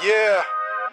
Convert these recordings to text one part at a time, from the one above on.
Yeah.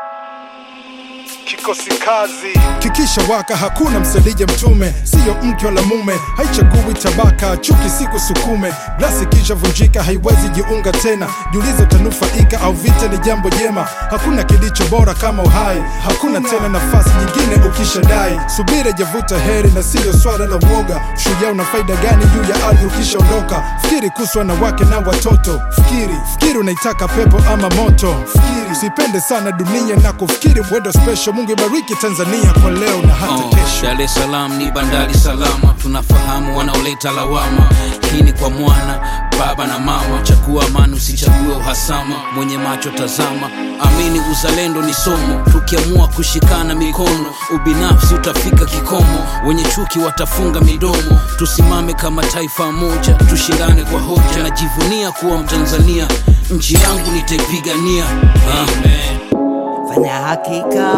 Kikosi kazi. kikisha waka hakuna msalije mtume siyo mke wala mume haichagui tabaka chuki siku sukume glasi kisha vunjika haiwezi jiunga tena jiulize utanufaika au vita ni jambo jema hakuna kilicho bora kama uhai hakuna tena nafasi nyingine ukishadai subira javuta heri na siyo swala la uoga ushujaa una faida gani juu ya ardhi ukishaondoka fikiri kuswa na wake na watoto fikiri fikiri unaitaka pepo ama moto fikiri usipende sana dunia na kufikiri mwendo special mungu ibariki tanzania kwa leo na hata Oh, kesho Dar es Salaam ni bandari salama, tunafahamu wanaoleta lawama. Hii ni kwa mwana, baba na mama, chagua amani, usichague uhasama. Mwenye macho tazama, amini uzalendo ni somo. Tukiamua kushikana mikono, ubinafsi utafika kikomo. Wenye chuki watafunga midomo. Tusimame kama taifa moja, tushindane kwa hoja. Najivunia kuwa Mtanzania, nchi yangu nitaipigania. Amen. fanya hakika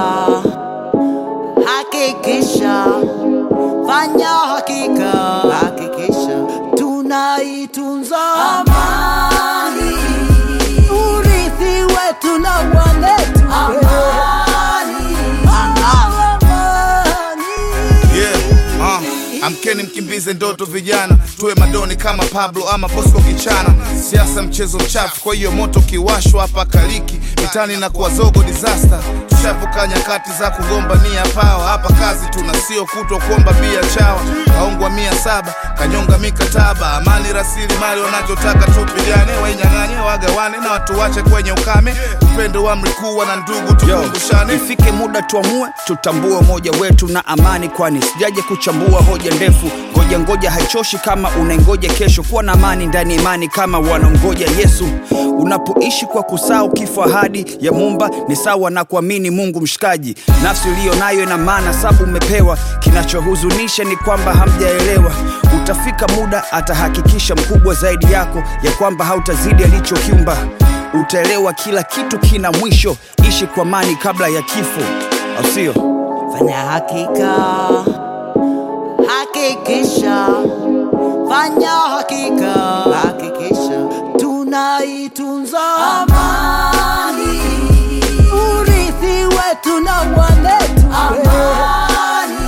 hakikisha fanya hakika hakikisha tunaitunza amani urithi wetu na wanetu amani amani Yeah, uh, amkeni mkimbize ndoto vijana, tuwe madoni kama Pablo ama Bosco Kichana. Siasa mchezo mchafu, kwa hiyo moto kiwashwa hapa kaliki mitani na kuwa zogo disaster. Tushavuka nyakati za kugombania pawa, hapa kazi tuna sio kutwa kuomba bia chawa. Kaongwa mia saba kanyonga mikataba, amani rasilimali wanachotaka tupigane, wainyang'anye wagawane na watu wache kwenye ukame. Upendo wa mlikuwa na ndugu tukumbushane. ifike muda tuamue tutambue umoja wetu na amani kwani sijaje kuchambua hoja ndefu ngoja ngoja haichoshi kama unaingoja kesho kuwa na amani ndani ya imani kama wanamgoja yesu unapoishi kwa kusahau kifo ahadi ya mumba ni sawa na kuamini mungu mshikaji nafsi uliyo nayo ina maana sabu umepewa kinachohuzunisha ni kwamba hamjaelewa utafika muda atahakikisha mkubwa zaidi yako ya kwamba hautazidi alichokiumba utaelewa kila kitu kina mwisho ishi kwa amani kabla ya kifo au sio fanya hakika hakikisha fanya hakika hakikisha tunaitunza amani urithi wetu na wanetu amani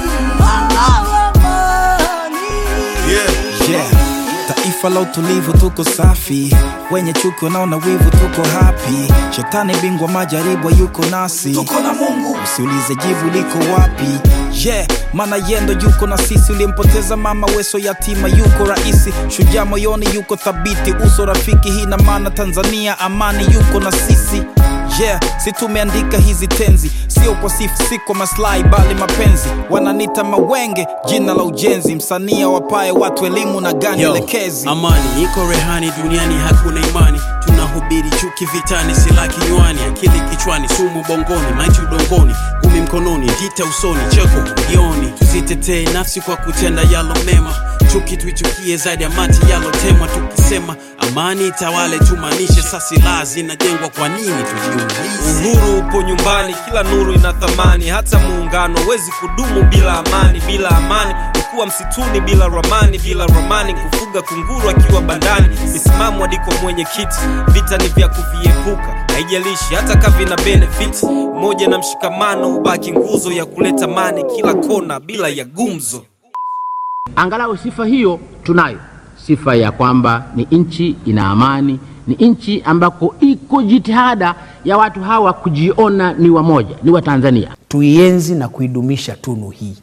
amani Yeah. yeah. taifa la utulivu tuko safi wenye chuki wanaona wivu tuko hapi shetani bingwa majaribu yuko nasi tuko na mungu usiulize jivu liko wapi yeah maana yendo yuko na sisi uliyempoteza mama weso yatima yuko rahisi shujaa moyoni yuko thabiti uso rafiki hii na maana tanzania amani yuko na sisi yeah si tumeandika hizi tenzi sio kwa sifu si kwa maslahi bali mapenzi wananita mawenge jina la ujenzi msanii wapae watu elimu na gani Yo, elekezi amani iko rehani duniani hakuna imani tunahubiri chuki vitani sila kinywani akili kichwani sumu bongoni maiti udongoni gumi mkononi ndita usoni cheko moyoni tuzitetee nafsi kwa kutenda yalo mema chuki tuichukie zaidi ya mati yalotemwa tukisema amani itawale tumaanishe sa silaha zinajengwa kwa nini tujiulize uhuru upo nyumbani kila nuru ina thamani hata muungano hawezi kudumu bila amani bila amani kuwa msituni bila ramani bila ramani kufuga kunguru akiwa bandani misimamo adiko mwenye kiti vita ni vya kuviepuka haijalishi hata kavina benefit moja na mshikamano hubaki nguzo ya kuleta mani kila kona bila ya gumzo Angalau sifa hiyo tunayo, sifa ya kwamba ni nchi ina amani, ni nchi ambako iko jitihada ya watu hawa kujiona ni wamoja, ni Watanzania. tuienzi na kuidumisha tunu hii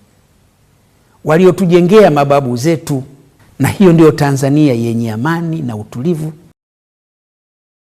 waliotujengea mababu zetu, na hiyo ndiyo Tanzania yenye amani na utulivu